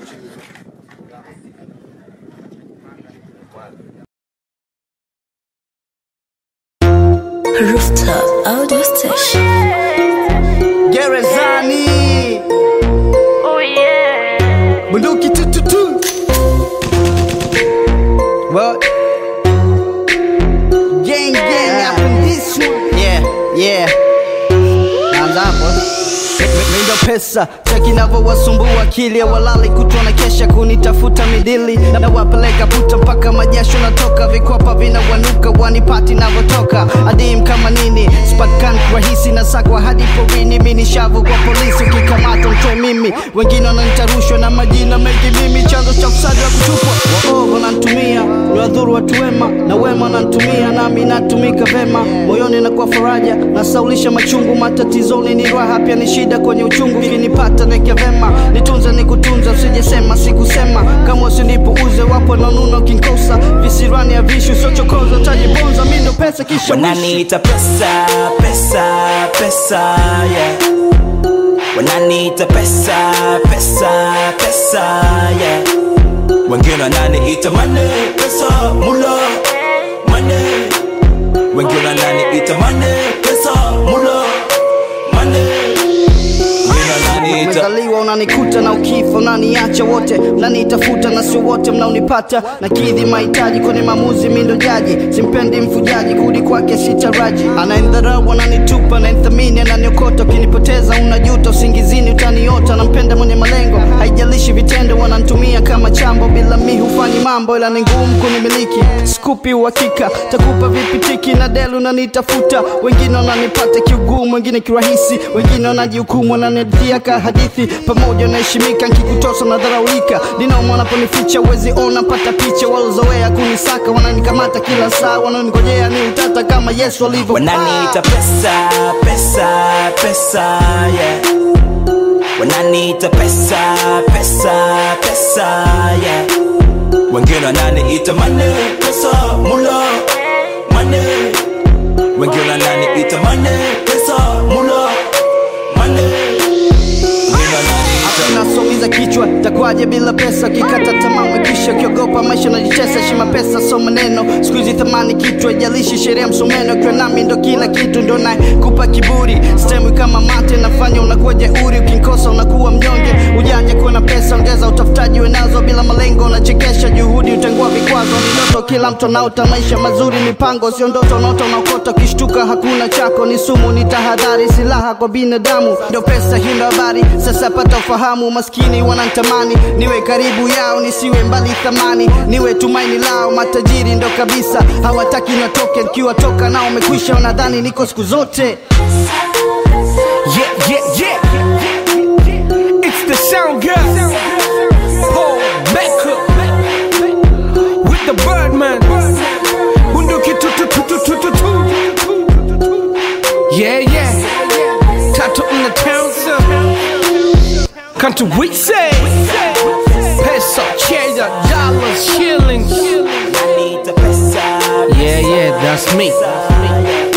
Rooftop Audio Station. Gerezani Oh yeah. bunduki tututu What? Gang gang up in this one Yeah, yeah Naanza hapo Mindo pesa cheki navyowasumbua akili ya walali kutwa na kesha kunitafuta midili na wapeleka puta mpaka majasho natoka vikwapa vinawanuka wanipati navotoka adim kama nini spatkan rahisi na sakwa hadi porini mini shavu kwa polisi ukikamata mtoe mimi wengine wananitarushwa na majina mengi mimi chanzo cha ufisadi wa kutupwa waovu wanantumia niwadhuru watu wema na wema wanantumia nami natumika vema moyoni nakuwa faraja nasaulisha machungu matatizoni ni raha pia ni shida kwenye uchungu kinipata neke vema nitunze nikutunza usijesema sikusema kama usinipuuze wapo nanuna kinkosa visirani ya vishu sochokoza utajibonza mi ndo pesa kisha wishi. wananiita pesa pesa pesa yeah. wananiita pesa pesa pesa yeah. wengine wananiita mane pesa mula mane wengine wananiita mane pesa mula mane wengine wananiita umezaliwa unanikuta na ukifa unaniacha wote mnanitafuta na sio wote mnaonipata na kidhi mahitaji kwenye maamuzi mindo jaji simpendi mfujaji kurudi kwake sitaraji anaendharau ananitupa ananithamini ananiokota ukinipoteza unajuta usingizini utaniota nampenda mwenye malengo haijalishi vitendo wanantumia kama chambo bila mi hufanyi mambo ila ni ngumu kunimiliki skupi uhakika takupa vipitiki na delu unanitafuta wengine wananipata kiugumu wengine kirahisi wengine wanajihukumu wananidhia ka hadithi pamoja naheshimika nkikutosa nadharaulika ninauma wanaponificha wezi ona pata picha walozoea kunisaka wananikamata kila saa wananigojea ni utata kama yesu alivyo wananiita pesa pesa pesa yeah. wananiita pesa pesa pesa yeah. wengine wananiita mane pesa mula mane wengine wananiita mane pesa mula mane wengine wananiita nasoumiza kichwa takwaje bila pesa ukikata tamaa mwekisha ukiogopa maisha najichesa shima pesa so maneno siku hizi thamani kichwa ijalishi sheria msomeno ukiwa nami ndo kila kitu ndo naye kupa kiburi stemwi kama mate nafanya unakuwa jeuri ukinkosa unakuwa mnyonge ujanja kuwa na pesa ongeza utafutaji wenazo bila malengo unachekesha juhudi utengua vikwazo ni ndoto kila mtu anaota maisha mazuri mipango sio ndoto unaota unaokota ukishtuka hakuna chako ni sumu ni tahadhari silaha kwa binadamu ndo pesa hii ndo habari sasa pata ufahamu maskini wanantamani niwe karibu yao nisiwe mbali thamani niwe tumaini lao matajiri ndo kabisa hawataki natoke nikiwatoka nao umekwisha wanadhani niko siku zote Yeah, yeah, yeah. It's the sound girl. Paul Becker. With the Birdman. Bunduki tu tu tu tu tu tu tu. Yeah, yeah. Tattoo in the town, sir. Come to we say. Peso, cheddar, dollars, shillings. wananiita pesa Yeah, yeah, that's me. pesa, yeah.